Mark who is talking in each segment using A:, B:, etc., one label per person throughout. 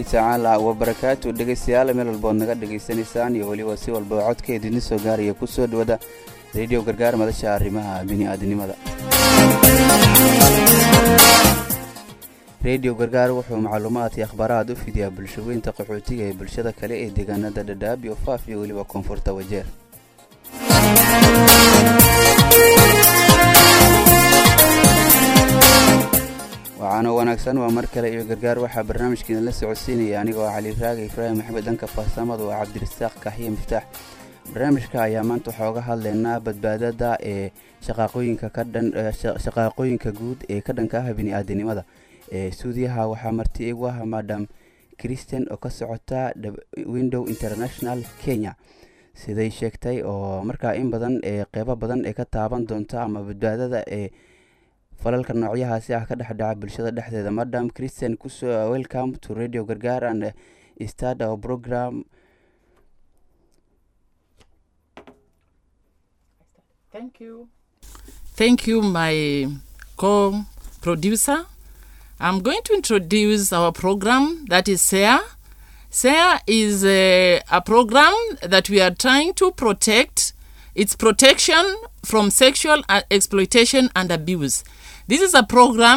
A: tacaala wabarakaatu dhegaystayaal meel walbood naga dhegaysanaysaan iyo weliba si walba codka idinla soo gaaraya ku soo dhawada rediyo gargaar madasha arrimaha bini'aadanimada rediyo gargaar wuxuu macluumaad iyo akhbaaraad u fidiyaa bulshaweynta qaxootiga ee bulshada kale ee deegaanada dhadhaab iyo faaf iyo weliba koonfurta wajeer waxaana wanaagsan waa mar kale iyo gargaar waxaa barnaamijkeena la socodsiinaya anigoo cali raaga ibraahim maxamed dhanka farsamadu waa cabdirasaaq kaxiye miftaax barnaamijka ayaa maanta waxaa uga hadlaynaa badbaadada ee shaqaaqooyinka ka dhan shaqaaqooyinka guud ee ka dhanka ah bini'aadanimada ee suudiyaha waxaa marti igu ah madam christian oo ka socota window international kenya siday sheegtay oo markaa in badan ee qeybo badan ee ka taaban doonta ama badbaadada ee falalka noocyahaasi ah ka dhexdhaca bulshada dhexdeeda madam christian kusoo welcome to radio gargaar and start our program
B: Thank you. Thank you, my co-producer. I'm going to introduce our program that is SARE. SARE is a, a program that we are trying to protect its protection from sexual uh, exploitation and abuse. This is a program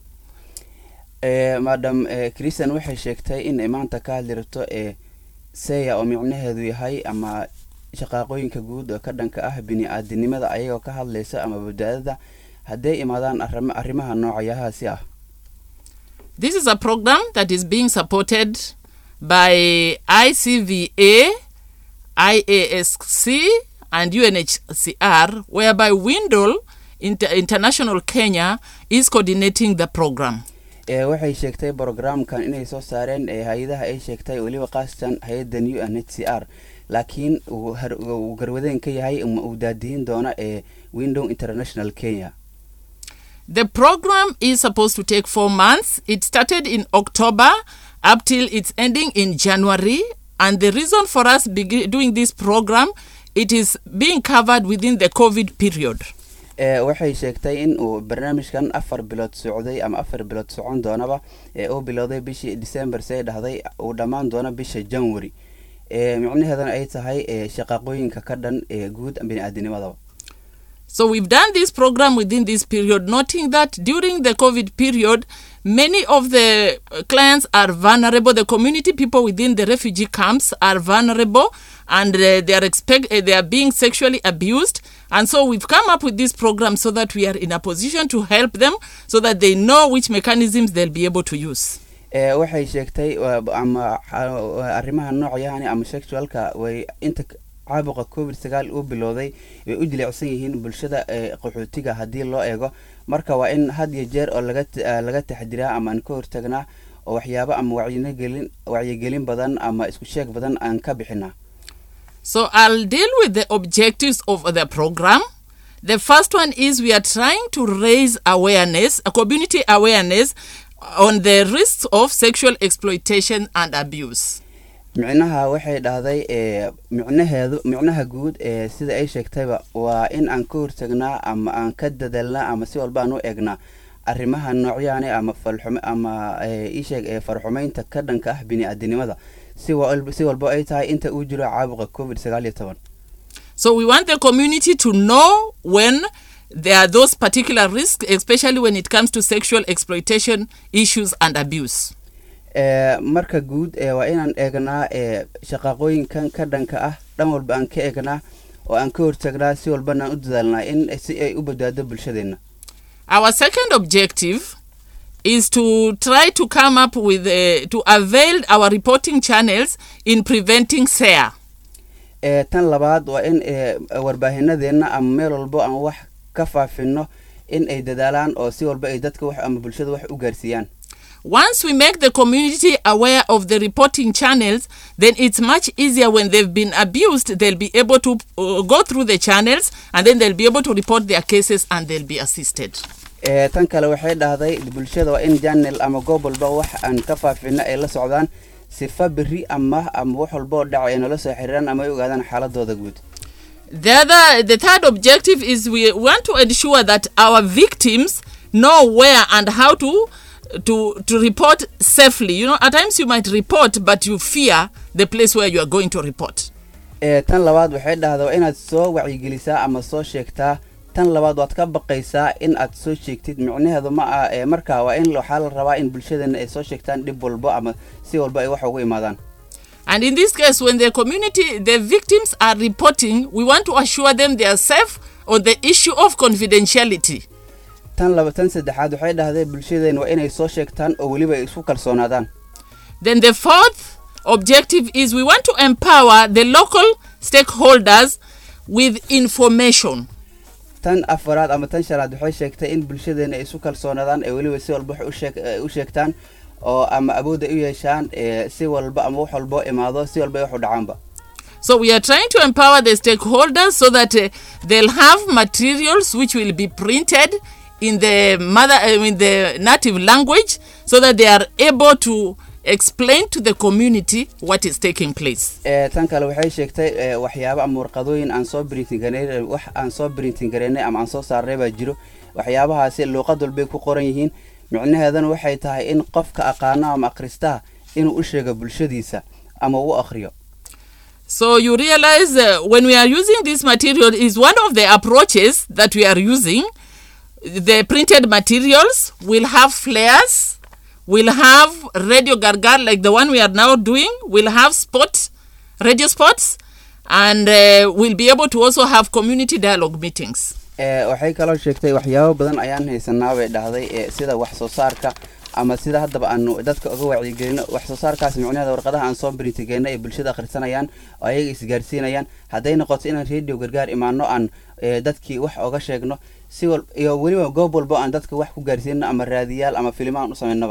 A: madam christian waxay sheegtay in ay maanta ka hadli rabto ee seya oo micnaheedu yahay ama shaqaaqooyinka guud oo ka dhanka ah bini-aadanimada ayagoo ka hadlaysa ama badbaadada hadday imaadaan arrimaha noocayahaasi ah
B: This is a program that is being supported by ICVA, IASC, and UNHCR, whereby Windle Inter- International Kenya is coordinating the program.
A: waxay sheegtay brogramkan inay soo saareen ee hay-adaha ay sheegtay weliba kaasatan hay-adan u n h c r laakiin uu garwadeen ka yahay uu daadihin doona ee window international kenya
B: The program is supposed to take four months. It started in October up till it's ending in January. And the reason for us begi- doing this program, it is being covered within the COVID period.
A: waxay sheegtay in uu barnaamijkan afar bilood socday ama afar bilood socon doonaba ee uu bilowday bishii december say dhahday uu dhammaan doono bisha january micnaheedana ay tahay shaqaaqooyinka ka dhan ee guud bini-aadanimadaba
B: So we've done this program within this period, noting that during the COVID period, many of the uh, clients are vulnerable. The community people within the refugee camps are vulnerable, and uh, they are expect uh, they are being sexually abused. And so we've come up with this program so that we are in a position to help them, so that they know which mechanisms they'll be able to use.
A: waxay sheegtay ama arrimaha noocyahani ama sexualka way inta caabuqa covid sagaal uu bilowday way u jilicsan yihiin bulshada qaxootiga haddii loo eego marka waa in had iyo jeer oo laga laga taxdiraa ama aan ka hortagnaa oo waxyaabo ama wacyigelin wacyigelin badan ama isku sheeg badan aan ka bixinaa
B: So I'll deal with the objectives of the program. The first one is we are trying to raise awareness, a community awareness on the risks of sexual exploitation and abuse.
A: micnaha waxay dhahday micnaheedu micnaha guud ee sida ay sheegtayba waa in aan ka hortagnaa ama aan ka dadalnaa ama si walba aan u eegnaa arrimaha noocyahani ama falxume ama isheeg ee farxumeynta ka dhanka ah bini-aadanimada si si walba ay tahay inta uu jiro caabuqa covid sagaal iyo toban
B: So we want the community to know when there are those particular risks, especially when it comes to sexual exploitation issues and abuse.
A: marka guud waa inaan eegnaa shaqaaqooyinkan ka dhanka ah dhan walba aan ka eegnaa oo aan ka hortagnaa si walbana aan u dadaalnaa in si ay u badbaado bulshadeenna
B: Our second objective is to try to come up with uh, to avail our reporting channels in preventing SARE.
A: tan labaad waa in warbaahinadeenna ama meel walbo aan wax ka faafino in ay dadaalaan oo si walba ay dadka wax ama bulshada wax u gaarsiiyaan
B: Once we make the community aware of the reporting channels, then it's much easier when they've been abused. They'll be able to uh, go through the channels and then they'll be able to report their cases and they'll be assisted.
A: tan kale waxay dhahday bulshada waa in janel ama goob walba wax aan ka faafino ay la socdaan sifa beri ama ama wax walba oo dhaca ay nala soo xiriiraan ama ay ogaadaan xaaladooda guud
B: The other, the third objective is we want to ensure that our victims know where and how to to to report safely. You know, at times you might report, but you fear the place where you are going to report.
A: ee tan labaad waxay dhahdaa waa inaad soo wacyigelisaa ama soo sheegtaa tan labaad waad ka baqaysaa in aad soo sheegtid micnaheedu ma ah ee markaa waa in waxaa la rabaa in bulshadeena ay soo sheegtaan dhib walbo ama si walba ay wax ugu imaadaan
B: And in this case, when the community, the victims are reporting, we want to assure them they are safe on the issue of confidentiality.
A: tan laba tan saddexaad waxay dhahday bulshadeena waa inay soo sheegtaan oo weliba ay isku kalsoonaadaan
B: Then the fourth objective is we want to empower the local stakeholders with information.
A: tan afaraad ama tan shanaad waxay sheegtay in bulshadeena ay isu kalsoonaadaan ee weliba si walba wax u sheeg- eh, u sheegtaan oo ama awood ay u yeeshaan ee si walba ama wax walbo imaado si walba ay wax u dhacaanba
B: So we are trying to empower the stakeholders so that uh, they'll have materials which will be printed in the mother uh, in the native language so that they are able to explain to the community what is taking place.
A: ee tan kale waxay sheegtay ee, waxyaabo ama warqadooyin aan soo printing gareynay wax aan soo printing gareynay ama aan soo saarnay baa jiro waxyaabahaasi luuqad walbay ku qoran yihiin micnaheedana waxay tahay in qofka aqaano ama akhristaha inuu u sheego bulshadiisa ama u akhriyo
B: So you realize uh, when we are using this material is one of the approaches that we are using. The printed materials will have flares, will have radio gargar like the one we are now doing, will have spot, radio spots, and uh, we'll be able to also have community dialogue meetings.
A: ee waxay kaloo sheegtay waxyaabo badan ayaan haysanaa bay dhahday ee sida wax soo saarka ama sida haddaba aanu dadka uga wacyigelino wax soo saarkaas micnaheeda warqadaha aan soo printigeyna ay bulshada akhrisanayaan oo ayaga isgaarsiinayaan hadday noqoto inaan radio gargaar imaano aan ee, dadkii wax oga sheegno si wal iyo weliba goob walbo aan dadka wax ku gaarsiino ama raadiyaal ama filimaan u samaynaba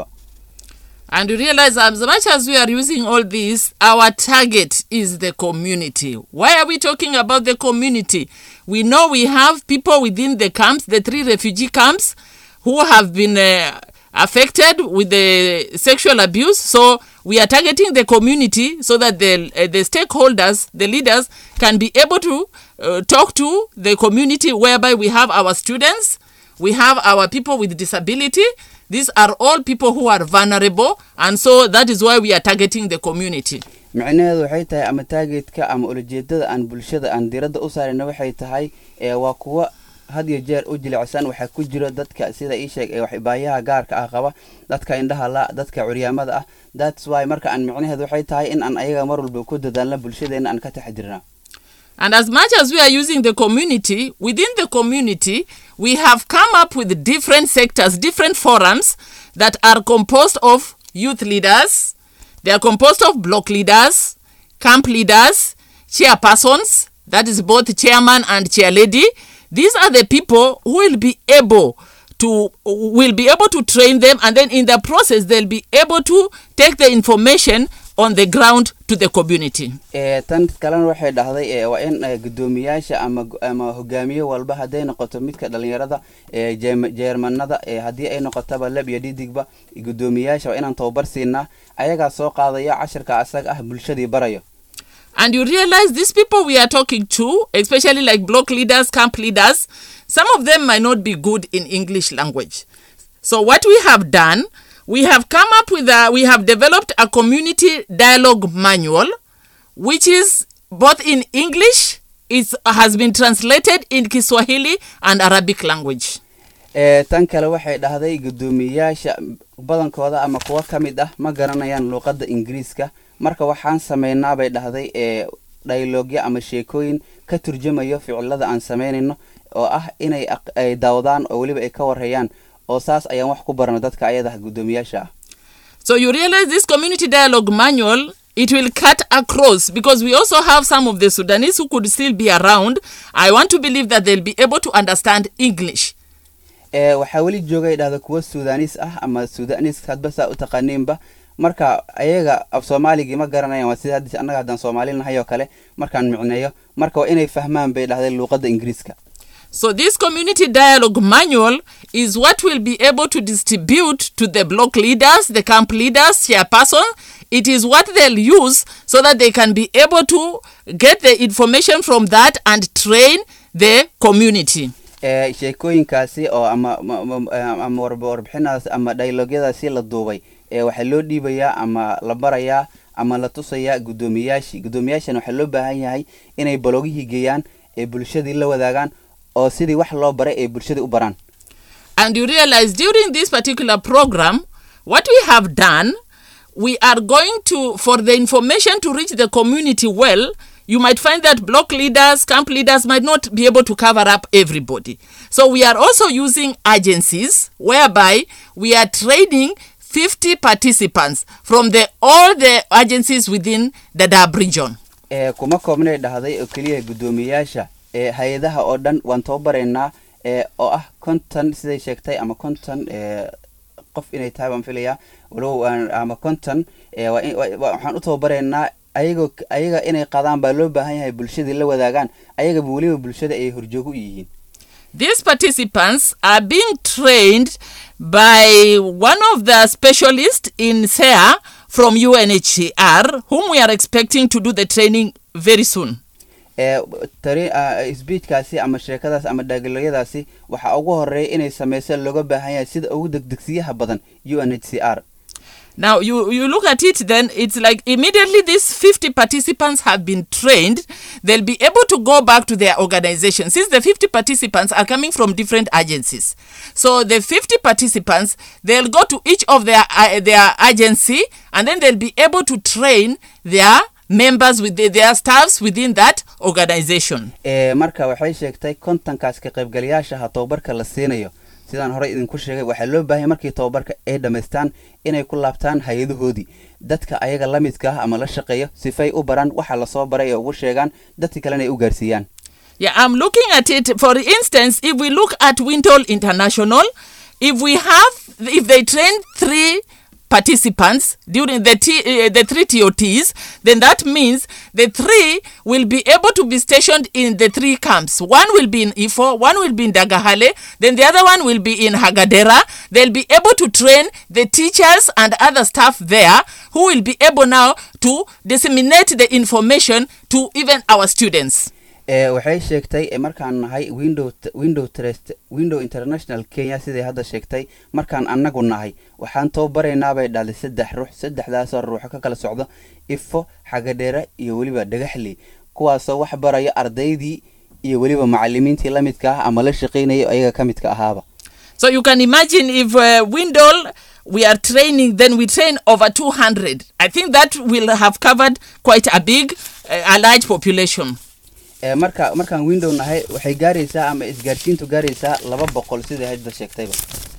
B: And you realize as much as we are using all this, our target is the community. Why are we talking about the community? We know we have people within the camps, the three refugee camps, who have been uh, affected with the sexual abuse. So we are targeting the community so that the, uh, the stakeholders, the leaders, can be able to uh, talk to the community whereby we have our students, we have our people with disability these are all people who are vulnerable and so that is why we are targeting the community
A: micnaheedu waxay tahay ama taageedka ama ulajeedada aan bulshada aan diradda u saarayna waxay tahay ee waa kuwa had iyo jeer u jilicsan waxaa ku jiro dadka sida ii sheeg ee wax baayaha gaarka ah qaba dadka indhaha la dadka curyaamada ah that's why marka aan micnaheedu waxay tahay in aan ayaga mar walba ku dadaalna bulshadeena aan ka taxdirna
B: and as much as we are using the community within the community we have come up with different sectors different forums that are composed of youth leaders they are composed of block leaders camp leaders chairpersons that is both chairman and chair lady these are the people who will be able to will be able to train them and then in the process they'll be able to take the information on the ground to the community
A: ee tan kalena waxay dhahday ee waa in eh, guddoomiyaasha ama gu- ama hogaamiye walba hadday noqoto midka dhalinyarada ee jeem- jeermanada ee haddii ay noqotaba lab iyo dhidigba guddoomiyaasha waa inaan tababar siinaa ayagaa soo qaadaya cashirka asaga ah bulshadii barayo
B: And you realize these people we are talking to, especially like block leaders, camp leaders, some of them might not be good in English language. So what we have done, we have come up with a, we have developed a community dialogue manual, which is both in English, it has been translated in Kiswahili and Arabic language.
A: ee tan kale waxay dhahday guddoomiyaasha badankooda ama kuwa ka mid ah ma garanayaan luuqadda ingiriiska marka waxaan samaynaa bay dhahday ee dhaylogya ama sheekooyin ka turjamayo ficilada aan samaynayno oo ah inay aq- ay daawdaan oo weliba ay ka warhayaan oo saas ayaan wax ku barana dadka ayada guddoomiyaasha ah
B: So you realize this community dialogue manual, it will cut across because we also have some of the Sudanese who could still be around. I want to believe that they'll be able to understand English.
A: ee waxaa weli joogay dhahda kuwa suudaanis ah ama suudaanis hadba saa u taqaaniinba marka ayaga af soomaaligii ma garanayaan waa sida hadda annaga haddaan soomaali nahay oo kale markaan micneeyo marka waa inay fahmaan bay dhahday luuqadda ingiriiska
B: So this community dialogue manual is what will be able to distribute to the block leaders, the camp leaders, chairperson. It is what they'll use so that they can be able to get the information from that and train the community.
A: ee sheekooyinkaasi oo ama ma- ma- ama warb- warbixinadas ama dialogyadaasi la duubay ee waxaa loo dhiibayaa ama la barayaa ama la tusayaa guddoomiyaashii guddoomiyaashan waxaa loo baahan yahay inay balogihii geeyaan ee bulshadii la wadaagaan oo sidii wax loo baray ay bulshadii u baraan
B: And you realize during this particular program, what we have done, we are going to, for the information to reach the community well, you might find that block leaders, camp leaders might not be able to cover up everybody. So we are also using agencies whereby we are training 50 participants from the all the agencies within the DAB region.
A: ee kuma koobnay dhahday oo keliya guddoomiyayaasha ee hay-adaha oo dhan waan tababaraynaa ee oo ah konton siday sheegtay ama konton ee qof inay tahay baan filayaa walow aan- ama konton ee waa in- waa- waa- waxaan u tababaraynaa ayagoo ayaga inay qadaan baa loo baahan yahay bulshadii la wadaagaan ayagaba weliba bulshada ay horjoogo u yihiin
B: These participants are being trained by one of the specialists in SEA from UNHCR, whom we are expecting to do the training very soon.
A: ee tari ah, speechkaasi ama sheekadaas ama dhaagaloyadaasi waxaa ugu horeeya inay sameyso looga baahan yahay sida ugu degdegsiyaha badan u n h c r
B: Now, you, you look at it, then it's like immediately these 50 participants have been trained, they'll be able to go back to their organization. Since the 50 participants are coming from different agencies. So the 50 participants, they'll go to each of their, uh, their agency and then they'll be able to train their members with the, their staffs within that organization.
A: ee marka waxay sheegtay kontonkaas ka qaybgalayaashaha tababarka la siinayo sidaan horey idinku sheegay waxaa loo baahanya markii tababarka ay dhammaystaan inay ku laabtaan hay-adahoodii dadka ayaga la midka ah ama la shaqeeyo sifay u baraan waxa lasoo baray ee ugu sheegaan dadka kalena ay u gaarsiiyaan
B: Yeah, I'm looking at it. For instance, if we look at Wintol International, if we have, if they train three participants during the T, uh, the three TOTs, then that means the three will be able to be stationed in the three camps. One will be in Ifo, one will be in Dagahale, then the other one will be in Hagadera. They'll be able to train the teachers and other staff there who will be able now to disseminate the information to even our students.
A: ee waxay sheegtay ee markaan nahay window window trust window international kenya siday hadda sheegtay markaan annagu nahay waxaan tababaraynaa bay dhahday saddex ruux saddexdaasoo ruuxo ka kala socdo ifo xagadheere iyo weliba dhagaxley kuwaasoo wax barayo ardaydii iyo weliba macalimiintii la midka ah ama la shaqaynaya ayaga ka midka ahaaba
B: So you can imagine if uh, Windle we are training, then we train over 200. I think that will have covered quite a big, uh, a large population.
A: ee marka markaan window nahay waxay gaaraysaa ama isgaarsiintu gaaraysaa laba boqol siday hadda sheegtayba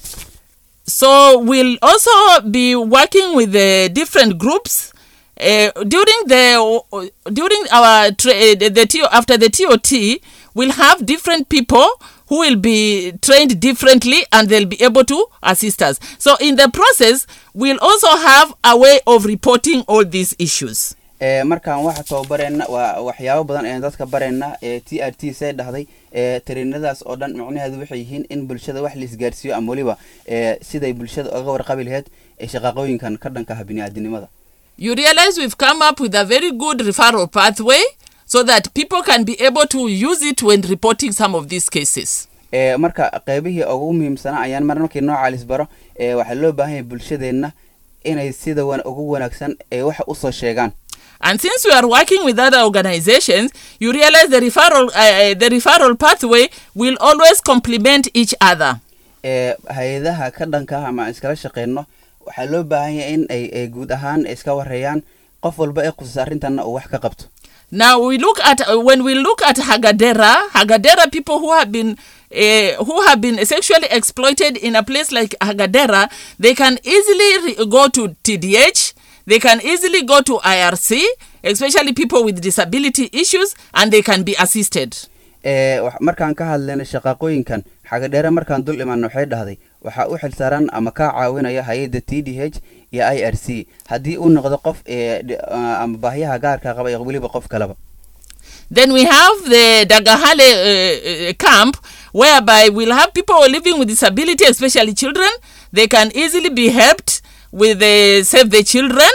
B: So we'll also be working with the different groups. Uh, during the during our tra- uh, the, the TO, after the TOT, we'll have different people who will be trained differently and they'll be able to assist us. So in the process, we'll also have a way of reporting all these issues.
A: ee markaan waxa tababarayna waa waxyaabo badan ee dadka barayna ee t r t say dhahday ee tariinadaas oo dhan macnaheedu waxay yihiin in bulshada wax la isgaarsiiyo ama weliba ee siday bulshada uga warqabi lahayd ee shaqaqooyinkan ka dhanka ah bini'aadanimada
B: You realize we've come up with a very good referral pathway so that people can be able to use it when reporting some of these cases.
A: ee marka qeybihii ugu muhiimsanaa ayaan mar markii nooca lisbaro ee waxaa loo baahan yahay bulshadeenna inay sida wan ugu wanaagsan ee waxa usoo sheegaan
B: And since we are working with other organizations, you realize the referral uh, the referral pathway will always complement each other.
A: ee hay-adaha ka dhanka ah ama aan iskala shaqeyno waxaa loo baahan yahay in ay ay guud ahaan iska wareeyaan qof walba ee khusas arrintanna uu wax ka qabto
B: Now we look at uh, when we look at Hagadera, Hagadera people who have been uh, who have been sexually exploited in a place like Hagadera, they can easily re- go to TDH, they can easily go to IRC, especially people with disability issues, and they can be assisted.
A: ee wax- markaan ka hadlayna shaqaaqooyinkan xagadheere markaan dul imaana waxay dhahday waxaa u xilsaaran ama kaa caawinaya hay-adda t d h iyo i r c haddii uu noqdo qof ee dhi- ah, ama baahyaha gaarka qaba iyo weliba qof kaleba
B: Then we have the Dagahale uh, uh, camp, whereby we'll have people living with disability, especially children. They can easily be helped with the Save the Children.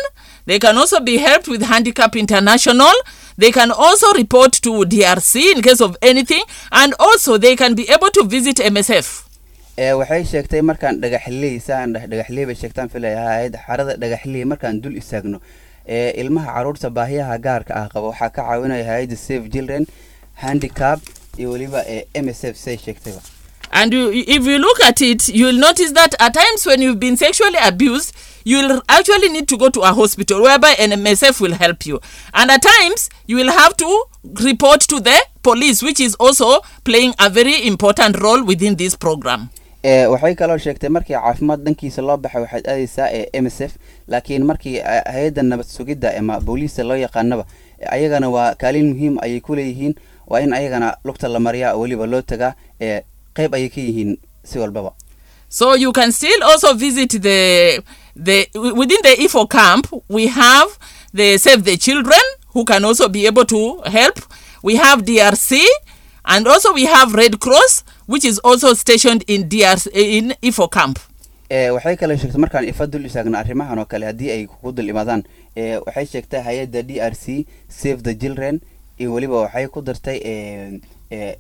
B: They can also be helped with Handicap International. They can also report to DRC in case of anything, and also they can be able to visit MSF.
A: ee waxay sheegtay markaan dhagaxley saan dheh dhagaxley bay sheegtaan filaya hay-adda xarada dhagaxley markaan dul istaagno ee ilmaha caruurta baahiyaha gaarka ah qaba waxaa ka caawinaya hay-adda save children handicap iyo weliba ee m s f say sheegtayba
B: And you, if you look at it, you will notice that at times when you've been sexually abused, you'll actually need to go to a hospital whereby an MSF will help you. And at times, you will have to report to the police, which is also playing a very important role within this program.
A: ee waxay kaloo sheegtay markii caafimaad dhankiisa loo baxay waxaad aadaysaa ee m s f laakiin markii eh, hay-adda nabad sugidda ama booliista loo yaqaanaba eh, ayagana waa kaalin muhiim ayay ku leeyihiin waa in ayagana lugta la mariyaa oo weliba loo tagaa ee qeyb ayay ka yihiin si walbaba
B: So you can still also visit the the within the IFO camp. We have the Save the Children who can also be able to help. We have DRC, and also we have Red Cross, which is also stationed in DRC in IFO camp.
A: ee waxay kaloo sheegtay markaan ifa dul istaagno arrimahan oo kale haddii ay kugu dul imaadaan ee waxay sheegtay hay-adda d r c save the children iyo weliba waxay ku dartay ee ee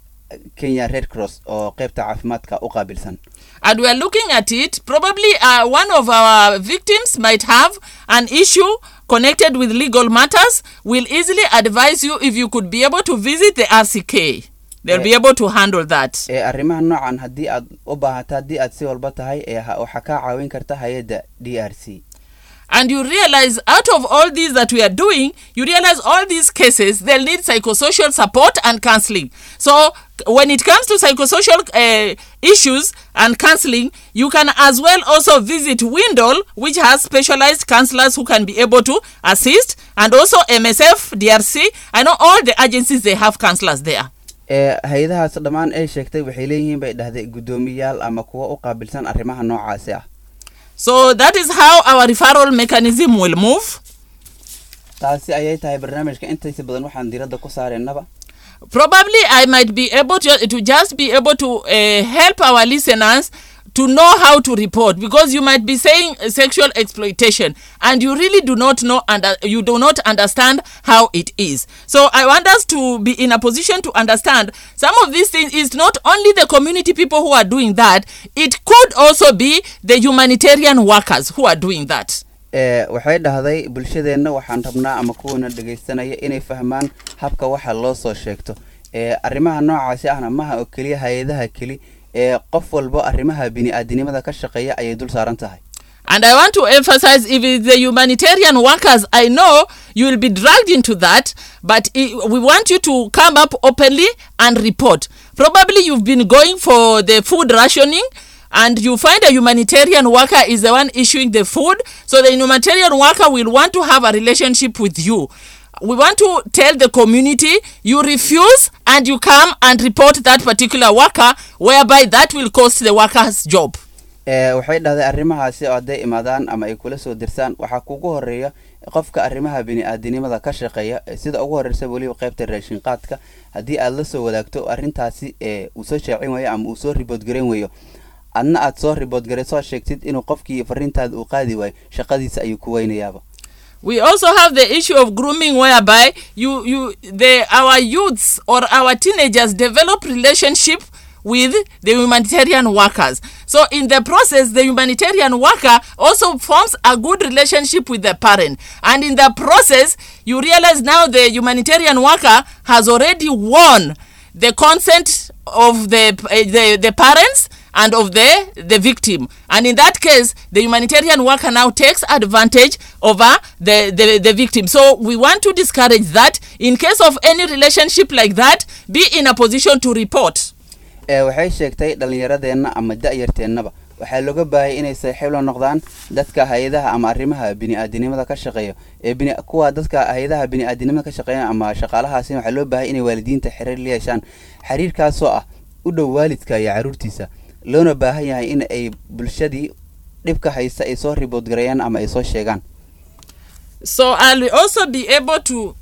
A: kenya red cross oo qeybta caafimaadka u qaabilsan
B: And we are looking at it. Probably uh, one of our victims might have an issue connected with legal matters. We'll easily advise you if you could be able to visit the RCK. They'll be able to handle that.
A: ee arrimaha noocan haddii aad u baahato haddii aad si walba tahay ee ha- waxaa kaa caawin karta hay-adda d r c
B: and you realize out of all these that we are doing you realize all these cases they'll need psychosocial support and counseling so when it comes to psychosocial uh, issues and counseling you can as well also visit windle which has specialized counselors who can be able to assist and also msf drc i know all the agencies they have counselors there
A: ee hay-adahaas dhammaan ay sheegtay waxay leeyihiin bay dhahday guddoomiyaal ama kuwa u qaabilsan arrimaha noocaasi ah
B: so that is how our referral mechanism will move
A: taasi ayay tahay barnaamijka intiisa badan waxaan diiradda ku saareynaba
B: probably I might be able to, to just be able to uh, help our listeners to know how to report because you might be saying uh, sexual exploitation and you really do not know and uh, you do not understand how it is so i want us to be in a position to understand some of these things is not only the community people who are doing that it could also be the humanitarian workers who are doing that
A: ee waxay dhahday bulshadeenna waxaan rabnaa ama kuwana dhegaystanaya inay fahmaan habka waxa loo soo sheegto ee arrimaha noocaasi ahna maha oo keliya hay-adaha keli ee qof walbo arrimaha bini-aadinimada ka shaqeeya ayay dul saaran tahay
B: And I want to emphasize if it's the humanitarian workers, I know you will be dragged into that, but i we want you to come up openly and report. Probably you've been going for the food rationing and you find a humanitarian worker is the one issuing the food. So the humanitarian worker will want to have a relationship with you. We want to tell the community you refuse and you come and report that particular worker, whereby that will cost the worker's job.
A: ee waxay dhahday arrimahaasi oo hadday imaadaan ama ay kula soo dirsaan waxaa kugu horeeya qofka arrimaha bini-aadinimada ka shaqeeya ee sida ugu horeysa weliba qeybta raashin qaadka haddii aad la soo wadaagto arrintaasi ee uu soo shaacin waayo ama uu soo ribood garan waayo adna aad soo ribood garay soo sheegtid inuu qofkii fariintaada uu qaadi waayo shaqadiisa ayuu ku weynayaaba
B: we also have the issue of grooming whereby you you the our youths or our teenagers develop relationship with the humanitarian workers so in the process the humanitarian worker also forms a good relationship with the parent and in the process you realize now the humanitarian worker has already won the consent of the uh, the, the parents and of the the victim and in that case the humanitarian worker now takes advantage over the, the the victim so we want to discourage that in case of any relationship like that be in a position to report
A: ee waxay sheegtay dhallinyaradeenna ama da-yarteennaba waxaa looga baahaya inay saaxiib la noqdaan dadka hay-adaha ama arrimaha bini-aadinimada ka shaqeeya ee bini kuwa dadka hay-adaha bini-aadinimada ka shaqeeya ama shaqaalahaasi waxaa loo baahaya inay waalidiinta xiriir la yeeshaan xiriirkaasoo ah u dhow waalidka iyo carruurtiisa loona baahan yahay in ay bulshadii dhibka haysta ay soo ribood gareeyaan ama ay soo sheegaan
B: so i'll also be able to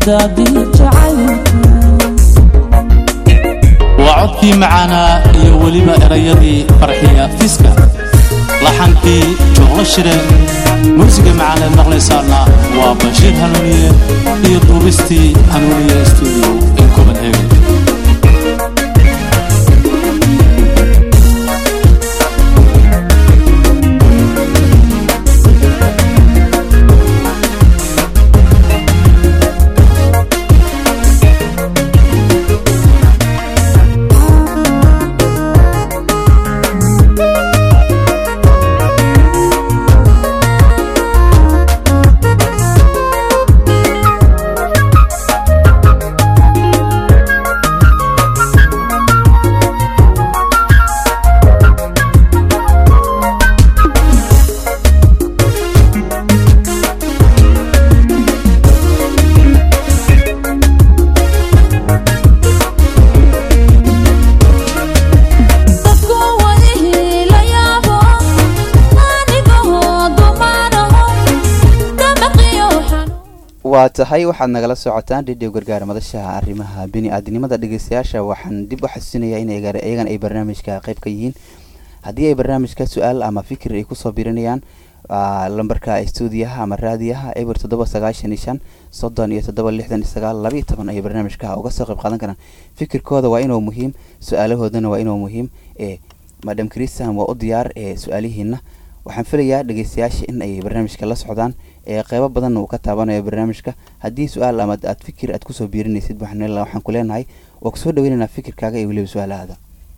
C: waa codkii macaanaa iyo weliba erayadii farxiya fiska laxankii jooglo shire muusiga macaaneed maqlaysaana waa bashiir hanuuniye iyo duubistii hanuuniye stuudio in copenhagen
A: waa tahay waxaad nagala socotaan dhidhiw gargaar madashaha arrimaha bini-aadinimada dhegeystayaasha waxaan dib u xasuusinayaa in iyagan ay barnaamijka qayb ka yihiin haddii ay barnaamijka su-aal ama fikir ay kusoo birinayaan lambarka stuudiyaha ama raadiyaha eber toddoba sagaashan iyo shan soddon iyo toddoba lixdan iyo sagaal labayo toban ayay barnaamijka uga soo qayb qaadan karaan fikirkooda waa inuu muhiim su-aalahoodana waa inuu muhiim ee madam christian waa u diyaar ee su-aalihiina waxaan filayaa dhegeystayaasha in ay barnaamijka la socdaan ee qeybo badan uu ka taabanayo barnaamijka haddii su-aal ama aad fikir aad kusoo biirinaysid waxaan ku leenahay waa kusoo dhaweynaynaa fikirkaaga iyo weliba su-aalahaada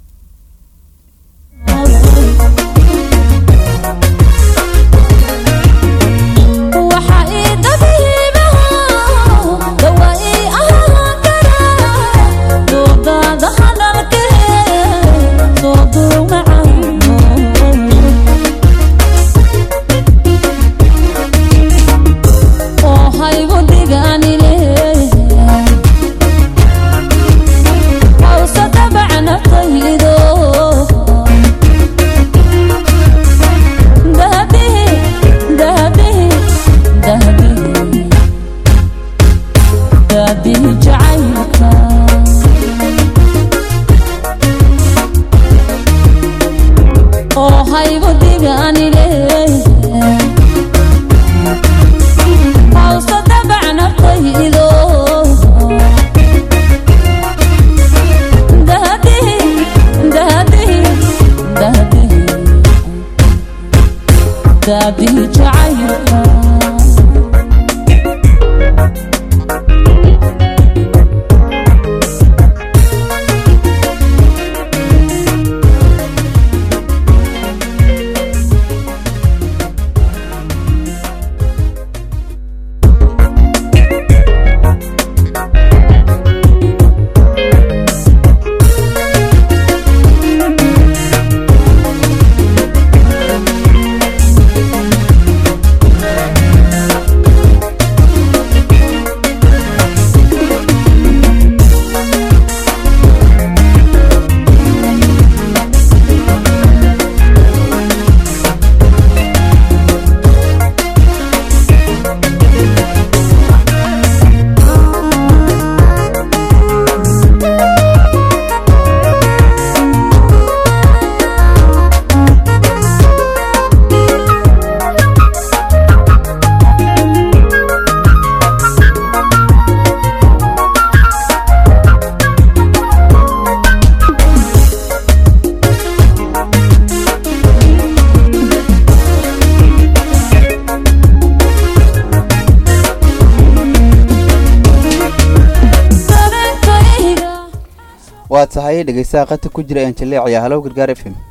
A: waa tahay dhegeystaha qata ku jira aan jaleecaya halow gargaar f m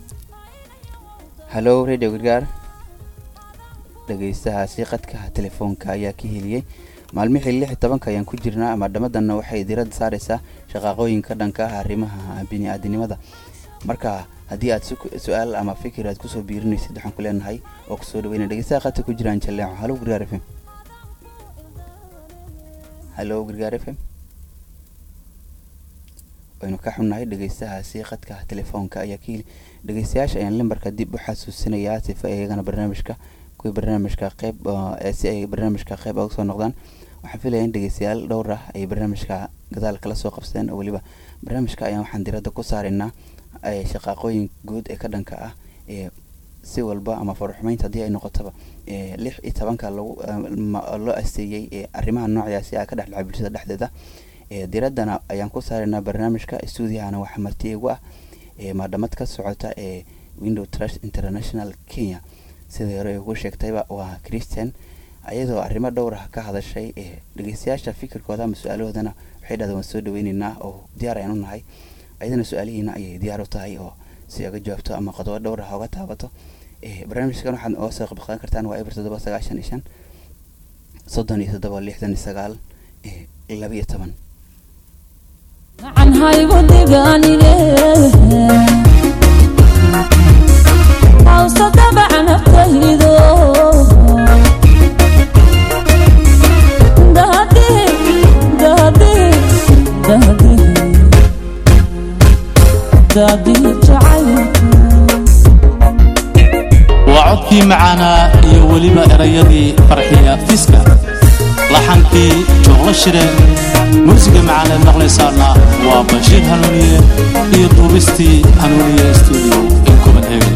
A: halow radio gargaar dhegeystahaasi qadka telefoonka ayaa ka heliyey maalmihii lix iyo tobanka ayaan ku jirnaa maadhamadanna waxay diiradda saareysaa shaqaaqooyinka dhanka ah arrimaha bini-aadinimada marka haddii aad su-aal ama fikir aad kusoo biirinaysid waxaan ku leenahay oo kusoo dhaweyna dhegeystaha qadka ku jira aan jaleeco halow gargaar f m halow gargaar f m waynu ka xunnahay dhegeystahaasi qadka telefoonka ayaa ka heli dhegeystayaasha ayaan lambarka dib u xasuusinayaa sifa iyagana barnaamijka kuwii barnaamijka qeyb si ay barnaamijka qeyb uga soo noqdaan waxaan filaya in dhegeystayaal dhowr ah ay barnaamijka gadaal kala soo qabsadeen oo weliba barnaamijka ayaan waxaan diradda ku saaraynaa shaqaaqooyin guud ee ka dhanka ah ee si walba ama faruxumeynta haddii ay noqotaba lix iyo tobanka lagu loo asteeyey arrimaha noocaasi a ka dhexdhacay bulshada dhexdeeda diraddana ayaan ku saaraynaa barnaamijka stuudiyahana waxaa marti igu ah maadhamad ka socota ee window trust international kenya sidai hore ugu sheegtayba waa christian ayadoo arrimo dhowr ah ka hadashay dhegeystayaasha fikirkooda ama su-aalahoodana waxay dhahdeen waan soo dhaweyneynaa oo diyaar ayaan u nahay ayadana su-aalihiina ayay diyaar u tahay oo si oga jawaabto ama qodobo dhowr ah oga taabato barnaamijkan waxaad oga soo qabqadan kartaan waa eber toddoba sagaashan iyo shan soddon iyo toddoba lixdan iyo sagaal laba iyo toban
D: gacan haygu dhiganine hawse dabaca naftaydo dahadihi dahadihi dahadihi dahadihi jacaylku
C: waa codkii macaanaa iyo weliba erayadii farxiya fiska laxankii joogla shire muusiga macaaneed maqlaysaana waa bashiir hanuuniye iyo duubistii hanuuniye stuudio in copenhagen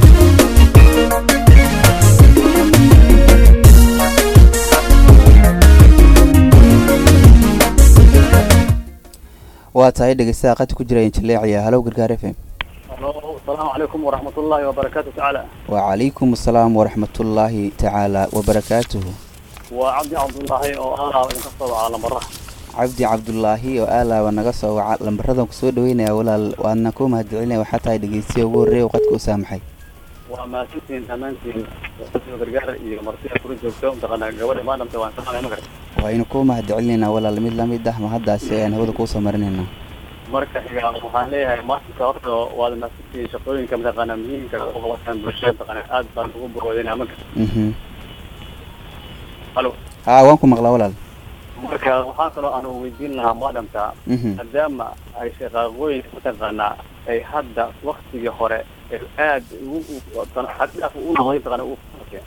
A: waa tahay dhegeystaha qadka ku jira jaleeciya halow gargaar f m
E: السلام عليكم ورحمة الله وبركاته تعالى
A: وعليكم السلام ورحمة الله تعالى وبركاته
E: وعبد عبد الله oo aalaaba idinka soo wacaa lambarra
A: cabdi cabdulaahi oo aalaaba naga soo waca lambaradan kusoo dhaweynaya walaal waadna ku mahadcelinaya waxaa tahay dhegeystiya ugu horreeya qadka u saamaxay
E: waa mahadsantihiin dhammaantiin radio gargaar iyo martida kula joogto mataqaanaa gabadha maadamta waan salaamaya ma garta
A: waaynu ku mahadcelinaynaa walaal mid lamid ah mahaddaasi ayaan hawada kuusoo marinaynaa
E: marka xiga waxaan leeyahay maalinka horta waad mahadsantihiin shaqooyinka mataqaanaa muhiimka u qabataan bulshada mataqaanaa aad baan ugu bogoodinaa ma garta
A: mhm
E: halo
A: haa waan ku maqlaa walaal
E: marka waxaa kaloo aan weydiin lahaa maadamta
A: mhm
E: maadaama ay shaqaaqooyin mataqaanaa ay hadda waktigii hore ay aad ugu xaddhaaf u noqday mataqaanaa u fakeen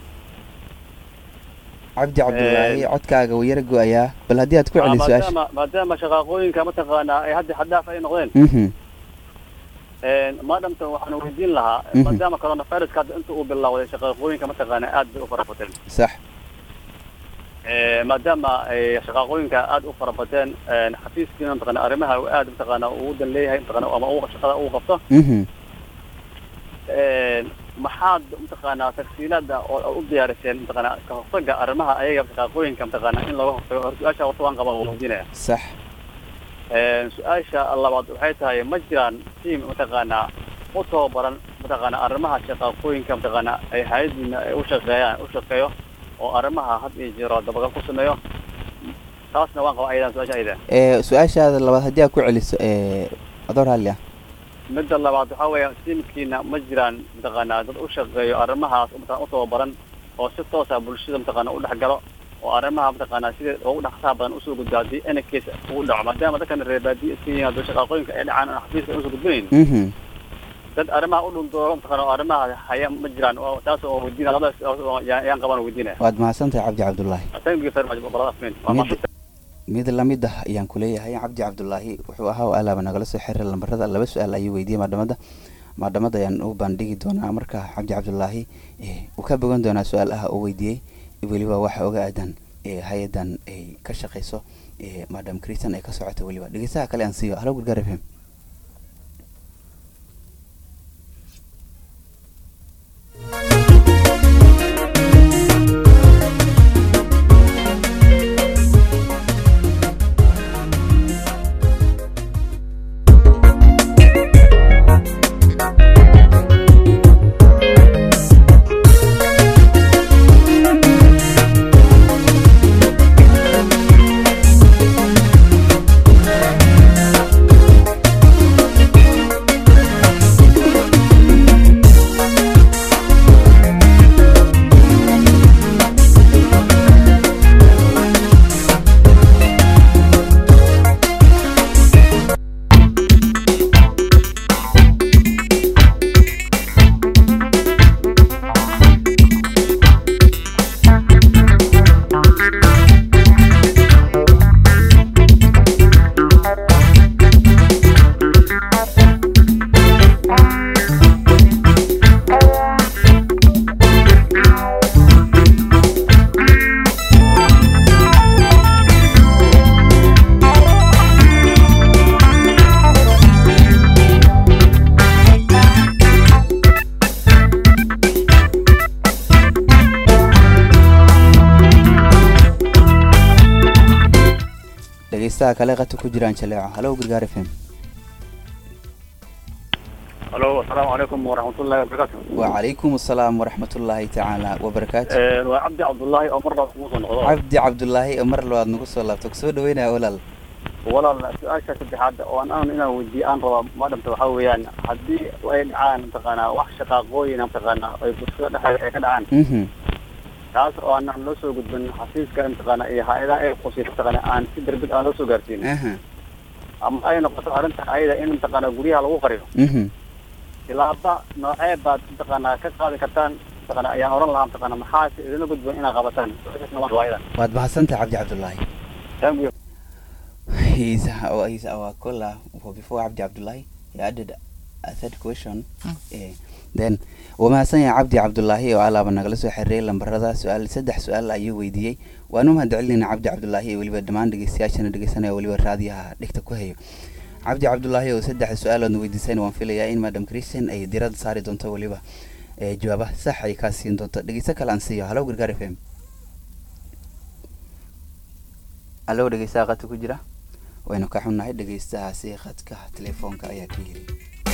A: cabdi cabdulaahi codkaaga wuu yara go-ayaa bal haddii aad ku celi su-aasha
E: maadaama maadaama shaqaaqooyinka mataqaanaa ay hadda xaddaaf ay noqdeen
A: mhm
E: maadamta waxaan weydiin lahaa
A: Mhm.
E: maadaama coronaviruska hadda inta uu bilowday shaqaaqooyinka mataqaanaa aad bay u farabateen
A: sax
E: maadaama ay shaqaaqooyinka aad u farabateen xafiiskiina mataqaanaa arrimaha uu aad mataqaanaa ugu dan leeyahay mataqaanaa ama uu shaqada uu qabto
A: mhm
E: maxaad mataqaanaa tagsiilada oo aad u diyaariseen mataqaanaa ka hortaga arrimaha ayaga shaqaaqooyinka mataqaanaa in laga hortago hor su-aasha horta waan qabaa waan weydiinaya
A: sax
E: su-aasha labaad waxay tahay ma jiraan tiam mataqaanaa u tababaran mataqaanaa arrimaha shaqaaqooyinka mataqaanaa ay hay-adiina ay u shaqeeyaan u shaqeeyo oo arrimaha had iyo jeero dabagal ku sameeyo taasna waan qabaa ayadan su-aasha ayada
A: ee su-aashaada labaad haddii aad ku celiso ee adoor halli ah
E: midda labaad waxaa weeya tiimkiina ma jiraan mataqaanaa dad u shaqeeyo arrimahaas mataqana u tababaran oo si toosa bulshada mataqaanaa u dhex galo oo arrimaha mataqaanaa sida ugu dhaqsaha badan usoo gudbo haddii any case ugu dhaco maadaama dadkan reer baadiye iska yihiin haddii shaqaaqooyinka ay dhacaan aan xafiiska ay usoo gudbinayn
A: mhm
E: dad arrimaha u dhundoogo mataqaana oo arrimaha haya ma jiraan oo taas oo weydiina labadaas oo yaan yaan qabaan oo weydiinaya
A: waad mahadsantahay cabdi cabdulaahi
E: thank you very much brother Ahmed. Waa
A: Mid-
E: mahadsan.
A: mid lamid ah ayaan ku leeyahay cabdi cabdulaahi wuxuu ahaa oo alaaba nagala soo xiray lambarada laba su-aal ayuu weydiiyey maadhamada maadhamada ayaan u bandhigi doonaa marka cabdi cabdulaahi eh, uu ka bogan doonaa su-aalaha uu weydiiyey weliba waxa oga aadan eh, hay-adan ay ka shaqeyso eh, madam christian ay ka socoto weliba dhegeystaha kale aan siiyo halo gargaar f m dhegeystaha kale qata ku jiraan jaleeco halow gargaar f m
E: halo asalaamu calaykum waraxmatullahi wabarakaatu
A: wacalaykum asalaam waraxmatullaahi tacaala wabarakaatu
E: waa cabdi cabdullaahi oo mar labaad kugu soo noqdo
A: cabdi cabdulaahi oo mar labaad nagu soo laabto kusoo dhaweynaya walaal
E: walaal su-aasha saddexaad oo aan aan inaan weydiiyo aan raba madhamta waxaa weeyaan haddii ay dhacaan mataqaanaa wax shaqaaqooyin mataqaanaa ay bulshada dhexdeeda ay ka dhacaan
A: mhm
E: taas oo aanan loo soo gudbin xafiiska mataqaanaa iyo hay-adaha ay qusaysa mataqaanaa aan si darbid aan loo soo gaarsiin
A: aha
E: ama ay noqoto arrinta ayada in mataqaanaa guryaha lagu qariyo
A: mhm
E: tilaaba noocee baad mataqaanaa ka qaadi kartaan mataqaanaa ayaan oran lahaa mataqaanaa maxaase idinla gudban inaad qabataan su-aashaasna waa waayadan
A: waad mahadsantahay cabdi cabdulaahi
E: thank you
A: He's our, he's our caller for before Abdi Abdullahi. He added a third question. Eh, then waa mahadsan yahay cabdi cabdulaahi oo alaaba nagala soo xiriiray lambarada su-aal saddex su-aal ayuu weydiiyey waanu mahadcelinayna cabdi cabdulaahi iyo weliba dhammaan dhegeystayaashana dhegeysanaya oo weliba raadiyaha dhigta ku hayo cabdi cabdulaahi oo saddex su-aaloodna weydiisayna waan filayaa in madam christian ay diradda saari doonto weliba eh, jawaabaha sax ay kaa siin doonto dhegeysto kale aan siiyo halow gargaar f m halow dhegeystaha qadka ku jira waynu ka xunnahay dhegeystahaasi qadka telefoonka ayaa ka yiri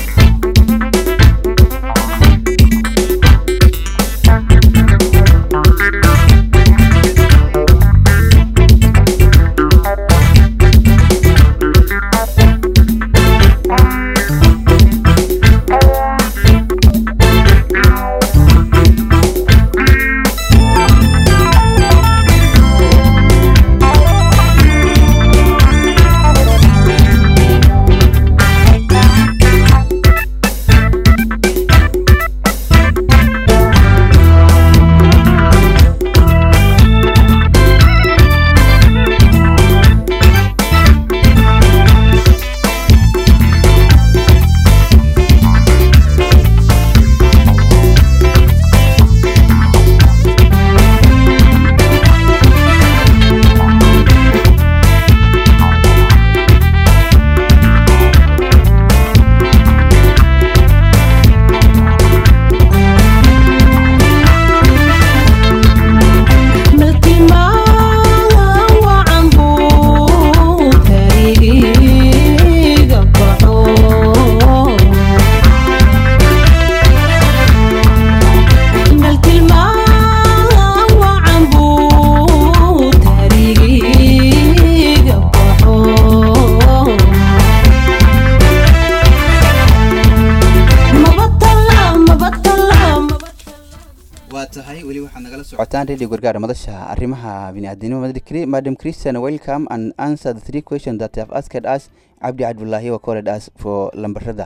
A: waa tahay weli waxaad nagala socotaan radio gargaar madasha arrimaha bini'aadanimo Madam- madam christian welcome and answer the three questions that you have asked us cabdi cabdulaahi wa called us for lambarada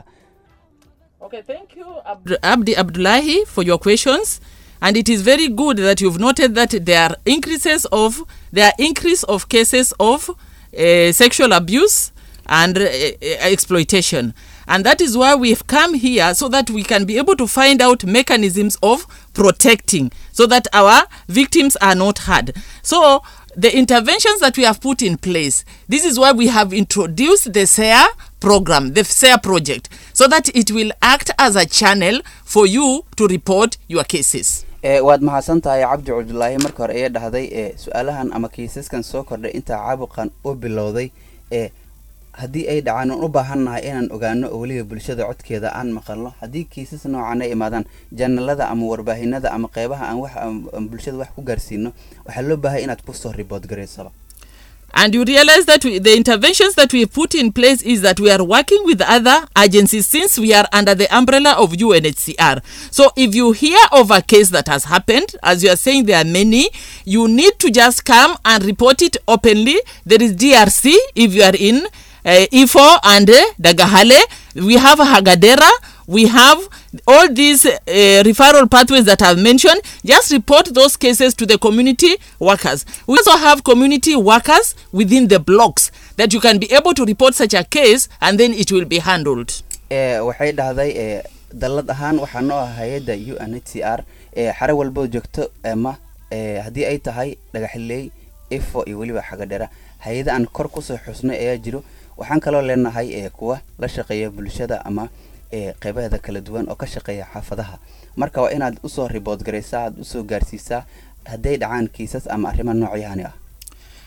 B: Okay, thank you, Abd- Abdi Abdullahi, for your questions. And it is very good that you've noted that there are increases of there are increase of cases of uh, sexual abuse and uh, uh, exploitation. And that is why we've come here so that we can be able to find out mechanisms of protecting so that our victims are not hurt. So the interventions that we have put in place, this is why we have introduced the SARE program, the SARE project, so that it will act as a channel for you to report your cases.
A: Eh, waad mahadsan tahay cabdi cabdulaahi marka hore ee dhahday ee su-aalahan ama kiisaskan soo kordhay intaa caabuqan u bilowday ee haddii ay dhacaan aan u baahannahay inaan ogaano oo weliba bulshada codkeeda aan maqalno haddii kiisas noocan ay imaadaan janalada ama warbaahinada ama qeybaha aan wax aan- aan bulshada wax ku gaarsiino waxaa loo baahay inaad kusoo ribood garaysaba
B: And you realize that we, the interventions that we put in place is that we are working with other agencies since we are under the umbrella of UNHCR. So if you hear of a case that has happened, as you are saying there are many, you need to just come and report it openly. There is DRC if you are in uh, Ifo and uh, Dagahale. We have Hagadera. We have all these uh, referral pathways that I've mentioned. Just report those cases to the community workers. We also have community workers within the blocks that you can be able to report such a case and then it will be handled.
A: ee waxay dhahday ee dallad ahaan waxaa noo ah hay-adda u n h c r ee xare walbo joogto ama ee haddii ay tahay dhagaxiley ifo iyo weliba xagadhera hay-ada aan kor kusoo xusnay ayaa jiro waxaan kaloo leenahay ee kuwa la shaqeeya bulshada ama ee qeybaheeda kala duwan oo ka shaqeeya xaafadaha marka waa inaad usoo ribood garaysaa aad usoo gaarsiisaa hadday dhacaan kiisas ama arrimo noocyahani ah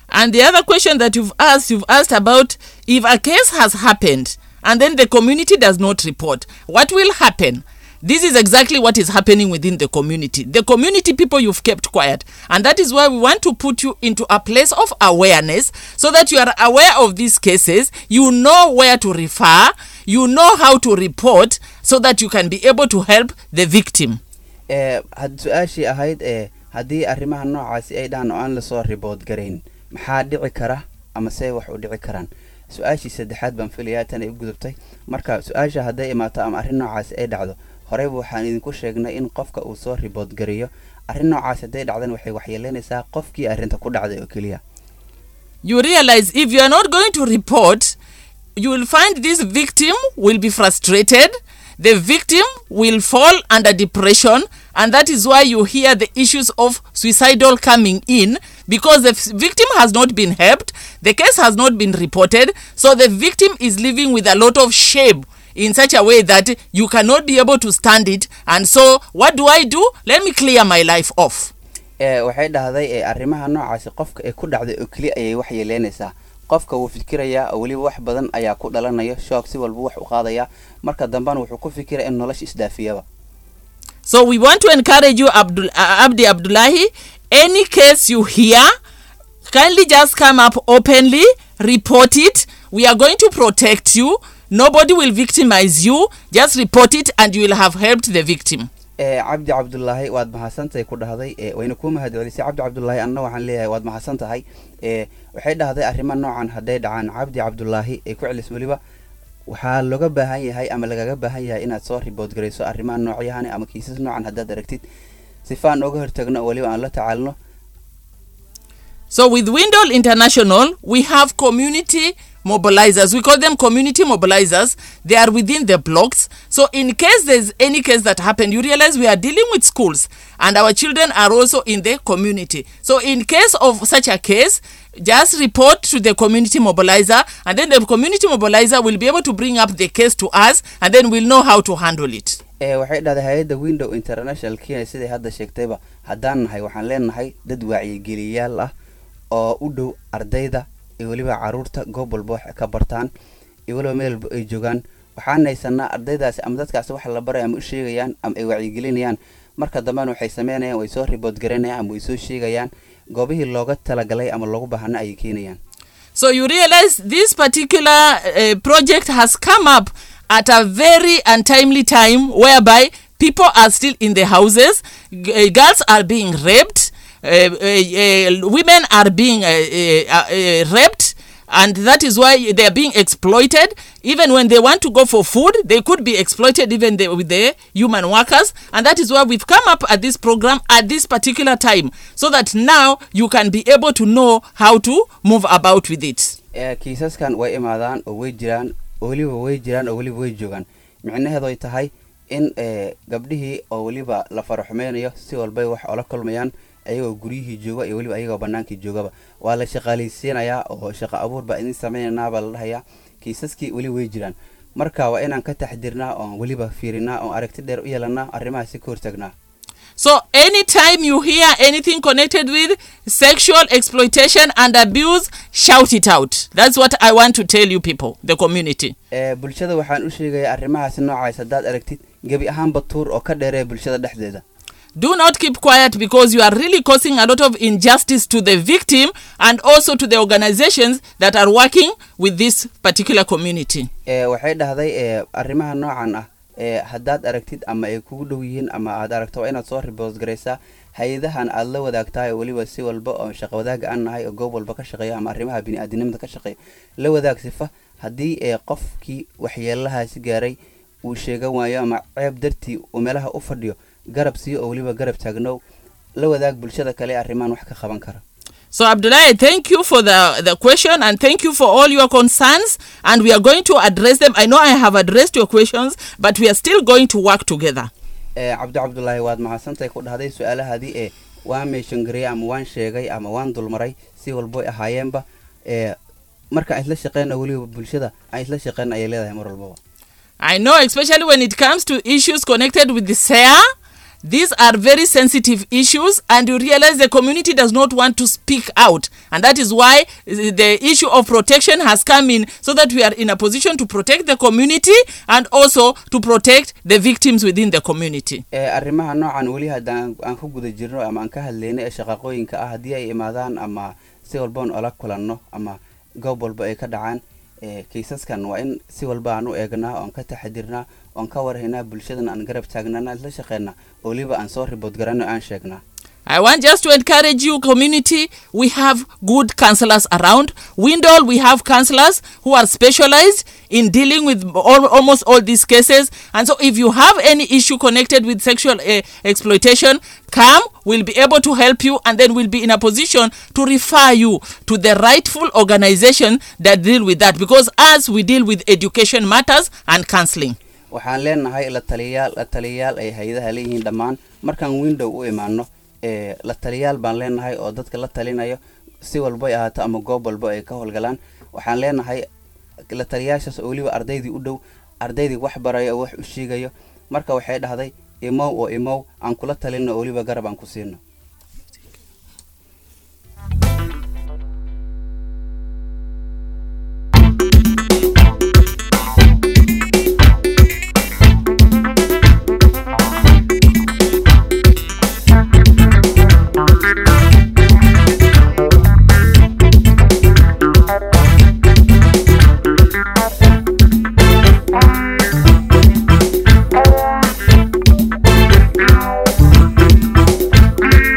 B: And the other question that you've asked, you've asked about if a case has happened and then the community does not report, what will happen? This is exactly what is happening within the community. The community people you've kept quiet. And that is why we want to put you into a place of awareness so that you are aware of these cases, you know where to refer, you know how to report so that you can be able to help the victim.
A: ee had su-aashii ahayd ee haddii arrimaha noocaasi ay dhahan oo aan lasoo ribood garayn maxaa dhici kara ama see wax u dhici karaan su-aashii saddexaad baan filayaa tan ay u gudubtay marka su-aasha hadday imaato ama arrin noocaasi ay dhacdo horeyba waxaan idinku sheegnay in qofka uu soo ribood gareeyo arrin noocaasi hadday dhacdan waxay waxyeeleynaysaa qofkii arrinta ku dhacday oo keliya
B: you realize if you are not going to report, you will find this victim will be frustrated. The victim will fall under depression, and that is why you hear the issues of suicidal coming in because the f- victim has not been helped, the case has not been reported, so the victim is living with a lot of shame in such a way that you cannot be able to stand it. And so, what do I do? Let me clear my life off.
A: ee waxay dhahday ee arrimaha noocaasi qofka ee ku dhacday oo keliya ayay wax yeeleynaysaa qofka wuu fikirayaa oo weliba wax badan ayaa ku dhalanayo shoog si walba wax u qaadayaa marka dambena wuxuu ku fikiraya in nolosha isdaafiyaba
B: So we want to encourage you, Abdul, uh, Abdi Abdullahi. Any case you hear, kindly just come up openly, report it. We are going to protect you. Nobody will victimize you. Just report it, and you will have helped the victim.
A: ee cabdi cabdulaahi waad mahadsantahay ku dhahday ee wayna kuu mahadcelisay cabdi cabdulaahi anna waxaan leeyahay waad mahadsan tahay ee waxay dhahday arrimo noocan hadday dhacaan cabdi cabdulaahi ee ku celis weliba waxaa looga baahan yahay ama lagaga baahan yahay inaad soo ribood garayso arrimaha noocyahani ama kiisas noocan haddaad aragtid sifaan oga hortagno oo weliba aan la tacaalno
B: So with Windle International, we have community mobilizers. We call them community mobilizers. They are within the blocks. So in case there's any case that happened, you realize we are dealing with schools and our children are also in the community. So in case of such a case, just report to the community mobilizer and then the community mobilizer will be able to bring up the case to us and then we'll know how to handle it.
A: ee waxay dhahday hay-adda window international kenya siday hadda sheegtayba haddaan nahay waxaan leenahay dad wacyigeliyayaal ah oo u dhow ardayda iyo weliba caruurta goob walba wax ka bartaan iyo weliba meel walba ay joogaan waxaan haysanaa ardaydaasi ama dadkaasi waxa la baraya ama u sheegayaan ama ay wacyigelinayaan marka dambena waxay sameynayaan way soo ribood garanayaan ama way soo sheegayaan goobihii looga talagalay ama loogu baahana ayay keenayaan
B: So you realize this particular uh, project has come up at a very untimely time whereby people are still in the houses, g- uh, girls are being raped, uh, uh, uh, women are being uh, uh, uh, raped. And that is why they are being exploited. Even when they want to go for food, they could be exploited even the, with the human workers. And that is why we've come up at this program at this particular time, so that now you can be able to know how to move about with it.
A: ee kiisaskan way imaadaan oo way jiraan oo weliba way jiraan oo weliba way joogaan micnaheedu ay tahay in ee gabdhihii oo weliba la faraxumeynayo si walbay wax ola kulmayaan ayagoo guryihii jooga iyo weliba ayagoo banaankii joogaba waa la shaqaalaysiinayaa oo shaqo abuur baa idin sameynaynaa baa la dhahayaa kiisaskii weli way jiraan marka waa inaan ka taxdirnaa oon weliba fiirinaa oon aragti dheer u yeelanaa arrimahaasi ka hortagnaa
B: So anytime you hear anything connected with sexual exploitation and abuse, shout it out. That's what I want to tell you people, the community.
A: ee bulshada waxaan u sheegayaa arrimahaasi noocaas haddaad aragtid gebi ahaanba tuur oo ka dheeree bulshada dhexdeeda
B: Do not keep quiet because you are really causing a lot of injustice to the victim and also to the organizations that are working with this particular community.
A: ee waxay dhahday ee arrimaha noocan ah ee haddaad aragtid ama ay kugu dhow yihiin ama aad aragto waa inaad soo ribood garaysaa hay-adahan aad la wadaagtahay oo weliba si walba oo shaqo wadaaga aan nahay oo goob walba ka shaqeeyo ama arrimaha bini-aadinimada ka shaqeeyo la wadaag sifa haddii ee qofkii waxyeelahaasi gaaray uu sheegan waayo ama ceeb dartii uu meelaha u fadhiyo garab siiyo oo weliba garab taagnow la wadaag bulshada kale ee arrimahan wax ka qaban kara
B: So Abdullahi, thank you for the, the question and thank you for all your concerns and we are going to address them. I know I have addressed your questions, but we are still going to work together.
A: ee cabdi cabdulaahi waad mahadsantahay ku dhahday su-aalahaadii ee waan meeshangariyey ama waan sheegay ama waan dulmaray si walboy ahaayeenba ee marka aan isla shaqeyn oo weliba bulshada aan isla shaqeyn ayay leedahay mar walbaba
B: I know, especially when it comes to issues connected with the SARE, these are very sensitive issues and you realize the community does not want to speak out and that is why uh, the issue of protection has come in so that we are in a position to protect the community and also to protect the victims within the community
A: ee arrimaha noocan weli haddaan aan ku guda jirno ama aan ka hadlayno ee shaqaqooyinka ah haddii ay imaadaan ama si walboon ola kulanno ama goob walba ay ka dhacaan ee kiisaskan waa in si walba aan u eegnaa oon ka taxadirnaa oon ka warhaynaa bulshadana aan garab taagnana la shaqeynaa oo weliba aan soo ribood garanno aan sheegnaa
B: I want just to encourage you, community. We have good counselors around. Windall, we have counselors who are specialized in dealing with all, almost all these cases. And so, if you have any issue connected with sexual uh, exploitation, come. We'll be able to help you, and then we'll be in a position to refer you to the rightful organization that deal with that. Because as we deal with education matters and counseling.
A: waxaan leenahay la taliyayaal la taliyayaal ay hay-adaha leeyihiin dhammaan markaan window u imaano ee la taliyayaal baan leenahay oo dadka la talinayo si walbay ahaato ama goob walba ay ka howlgalaan waxaan leenahay la taliyayaashaas oo weliba ardaydii u dhow ardaydii wax barayo oo wax u sheegayo marka waxay dhahday imow oo imow aan kula talino oo weliba garab aan ku siino
F: Thank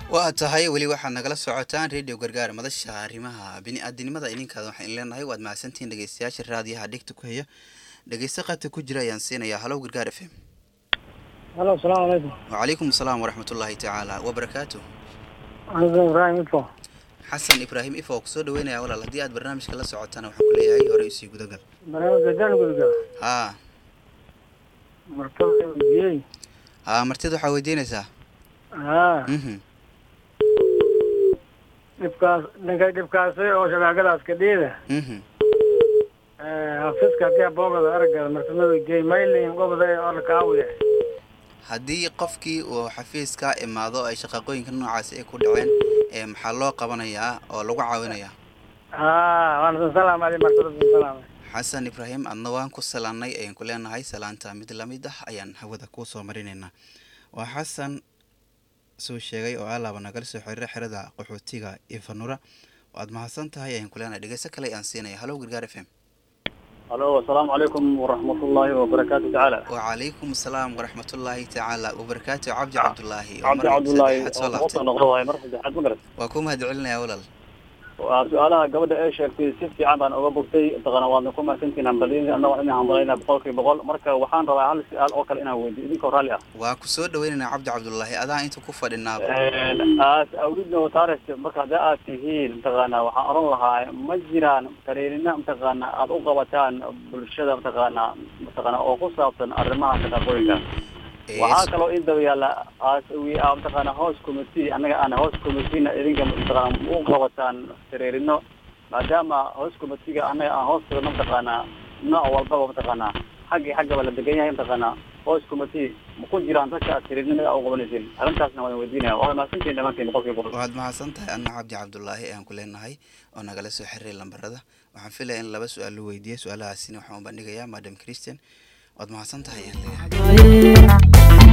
A: waa tahay weli waxaad nagala socotaan radio gargaar madasha arrimaha bini-aadinimada idinkaada waxaan leenahay waad mahadsantihiin dhegeystayaasha raadiyaha dhegta ku haya dhegeysta qaybta ku jira ayaan siinayaa halow gargaar f m
F: halo asalaamu calaykum
A: wacalaykum asalaam waraxmatullaahi tacaala wabarakaatu
F: anigu ibraahim info
A: xasan ibraahim ifo oo kusoo dhaweynaya walaal haddii aad barnaamijka la socotana waxaan ku leeyahay horey usii gudagal
F: barnaamijka daan gudga
A: haa
F: martaba weydiiyey
A: haa martida waxaa weydiinaysaa
F: haa
A: mhm
F: dhibkaas dhanka dhibkaasi oo shabaagadaas kadhiida
A: mhm
F: hafiska haddii aboogada aragada martama weydiiyey maylin gobada ee orlakaawiya
A: haddii qofkii uu xafiis kaa imaado ay shaqaqooyinka noocaasi ay ku dhaceen ee maxaa loo qabanayaa oo lagu caawinayaa
F: haa waana san salaamay martada san salaamay
A: xasan ibraahim adna waan ku salaannay ayaan ku leenahay salaanta mid lamid ah ayaan hawada kuu soo marinaynaa waa xasan suu sheegay oo alaaba nagala soo xiriira xerada qaxootiga ifanura waad mahadsan tahay ayaan ku leenahay dhegeyso kale ayaan siinaya halow gargaar f m
E: halo asalaamu calaykum waraxmatullaahi wabarakaatu tacaala
A: wacalaykum asalaam waraxmatullaahi tacaala wabarakaatu cabdi cabdulaahi oo
E: cabdi
A: mar
E: cabdullaahi
A: saddexaad soo
E: oo
A: laabtay
E: kusoo noqdo waaye mar saddexaad ma garat
A: waa ku mahad celinaya walaal
E: waa su-aalaha gabadha ee sheegtay si fiican baan uga bogtay mataqaana waadna ku mahadsantihiin hambalin annaga inaan hambalayna boqolkiiba boqol marka waxaan rabaa hal su-aal oo kale inaan weydiyo idinkoo raalli ah
A: waa ku soo dhaweynaynaa cabdi cabdulaahi adaa inta ku fadhinaaba
E: aas awlidna watares marka haddii aad tihiin mataqaana waxaan oran lahaa ma jiraan tareerina mataqaana aad u qabataan bulshada mataqaana mataqaana oo ku saabsan arrimaha shaqaqooyinka
A: Ee,
E: waxaa kaloo in daba yaalla aas we are mataqaana house committee annaga aan house committeena idinka mataqaana u qabataan tareerino maadaama house committeega annaga aan hoos tagno mataqaana nooc walbaba mataqaana xaggii xaggaba la degan yahay mataqaana house committee ma ku jiraan dadka aad tareerinimada u qabanaysiin arrintaasna waan weydiinaya waa mahadsantihiin dhammaantiin boqolkiiba boqol
A: waad mahadsan tahay anna cabdi cabdulaahi ayaan ku leenahay oo nagala soo xiriray lambarada waxaan filaya in laba su-aal loo weydiiyey su-aalahaasina waxaan u bandhigayaa madam christian waad mahadsan tahay ayaan leeyahay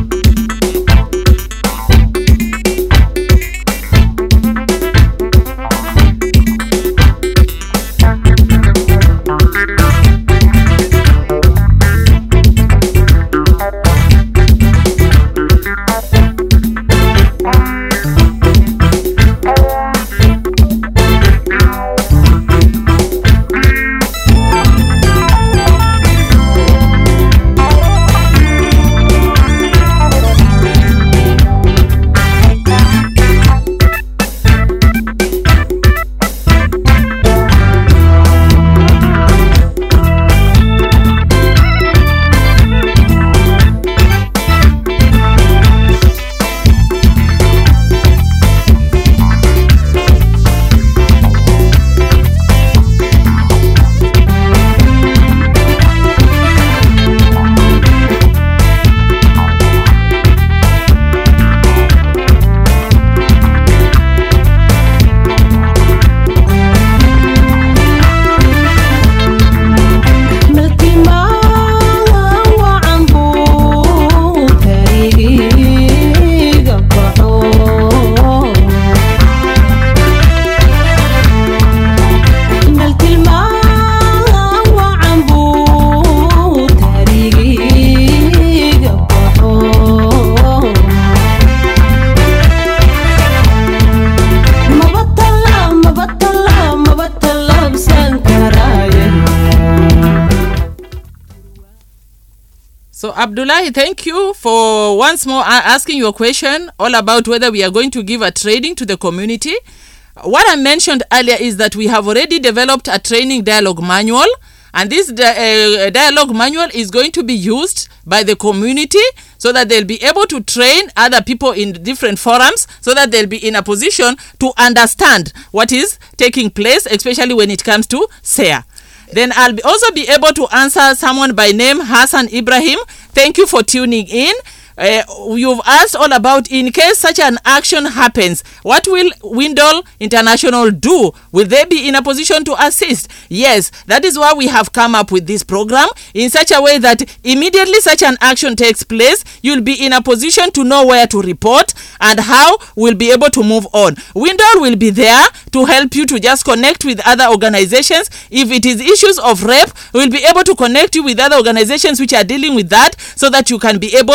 B: So, Abdullahi, thank you for once more a- asking your question all about whether we are going to give a training to the community. What I mentioned earlier is that we have already developed a training dialogue manual, and this di- uh, dialogue manual is going to be used by the community so that they'll be able to train other people in different forums so that they'll be in a position to understand what is taking place, especially when it comes to SARE. Then I'll be also be able to answer someone by name Hassan Ibrahim. Thank you for tuning in. Uh, you've asked all about in case such an action happens, what will Windle International do? Will they be in a position to assist? Yes, that is why we have come up with this program in such a way that immediately such an action takes place, you'll be in a position to know where to report and how we'll be able to move on. Windle will be there to help you to just connect with other organizations. If it is issues of rape, we'll be able to connect you with other organizations which are dealing with that so that you can be able to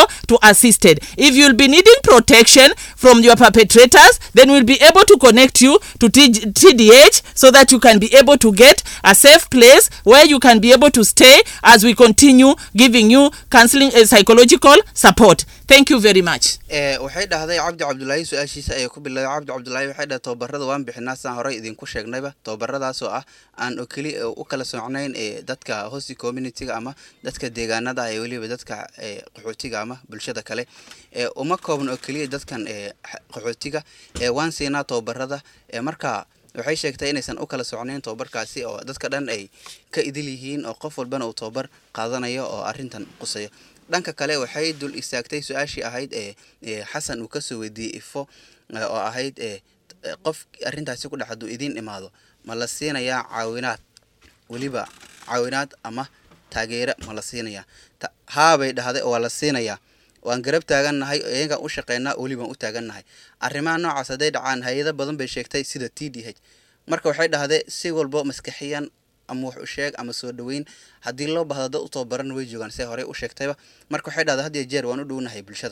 B: assisted. If you'll be needing protection from your perpetrators, then we'll be able to connect you to T- TDH so that you can be able to get a safe place where you can be able to stay as we continue giving you counseling and psychological support. Thank you very much.
A: ee waxay dhahday cabdi cabdulaahi su-aashiisa ayay ku bilowday cabdi cabdulaahi waxay dhahay tababarada waan bixinaa sidaan horey idinku sheegnayba tababaradaasoo ah aan oo keli u kala socnayn ee dadka hosti communityga ama dadka deegaanada ee weliba dadka ee qaxootiga ama bulshada kale ee uma koobna oo keliya dadkan ee xa- qaxootiga ee waan siinaa tababarada ee marka waxay sheegtay inaysan u kala socnayn tababarkaasi oo dadka dhan ay ka idil yihiin oo qof walbana uu tababar qaadanayo oo arrintan qusayo dhanka kale waxay dul istaagtay su-aashii ahayd ee ee xasan uu kasoo weydiiyey ifo ee, oo ahayd ee t- qof arrintaasi ku dhex hadduu idiin imaado ma la siinayaa caawinaad weliba caawinaad ama taageero ma la siinayaa Ta- haabay dhahday oo waa la siinayaa waan garab taagannahay iyagaan u shaqeynaa welibaan u taagannahay arrimaha noocaas hadday dhacaan hay-ado badan bay sheegtay sida t d h marka waxay dhahday si walbo maskaxiyan ama wax u sheeg ama soo dhaweyn haddii loo bahdo dad u tababaran way joogaan see horey u sheegtayba marka waxay dhahday had iyo jeer waan u dhownahay bulshada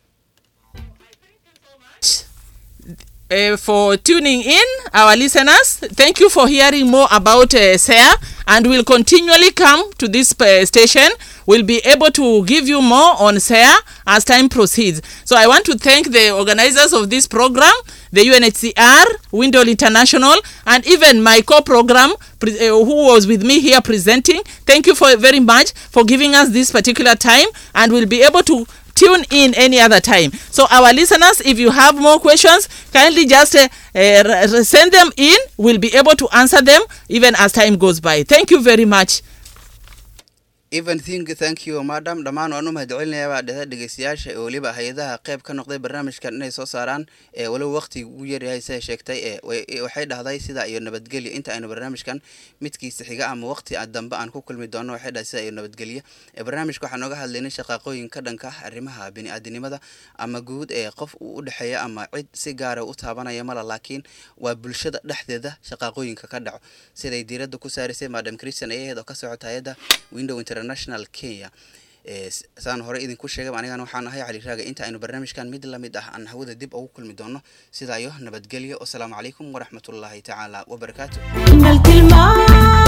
B: uh, for tuning in, our listeners. Thank you for hearing more about uh, SARE, and we'll continually come to this uh, station. We'll be able to give you more on SARE as time proceeds. So I want to thank the organizers of this program, the UNHCR, Window International, and even my co-program pre- uh, who was with me here presenting. Thank you for very much for giving us this particular time, and we'll be able to tune in any other time. So our listeners, if you have more questions, kindly just uh, uh, r- r- send them in. We'll be able to answer them even as time goes by. Thank you very much.
A: even think thank you madam dhammaan waan u mahadcelinayaa baa dhahda dhegeystayaasha ee weliba hay-adaha qeyb ka noqday barnaamijkan inay soo saaraan ee walow waqtiga ugu yaryahay siday sheegtay ee way- ee waxay dhahday sida iyo nabadgelya inta aynu barnaamijkan midkiisa xiga ama waqti a dambe aan ku kulmi doono waxay dhahay sida iyo nabadgelya ee barnaamijka waxaan nooga hadlaynay shaqaaqooyin ka dhanka ah arrimaha bini-aadinimada ama guud ee qof uu u dhexeeya ama cid si gaara u taabanaya mala laakiin waa bulshada dhexdeeda shaqaaqooyinka ka dhaco siday diiradda ku saarisay madam christian ayaheed oo ka socota hay-adda window international kenya ee s- saan hore idinku sheegay anigana waxaan ahay cali raaga inta aynu barnaamijkan mid la mid ah aan hawada dib ugu kulmi doono sidaa iyo nabadgelyo wasalaamu calaykum waraxmatullaahi tacaala wabarakaatu
D: إن الكلمات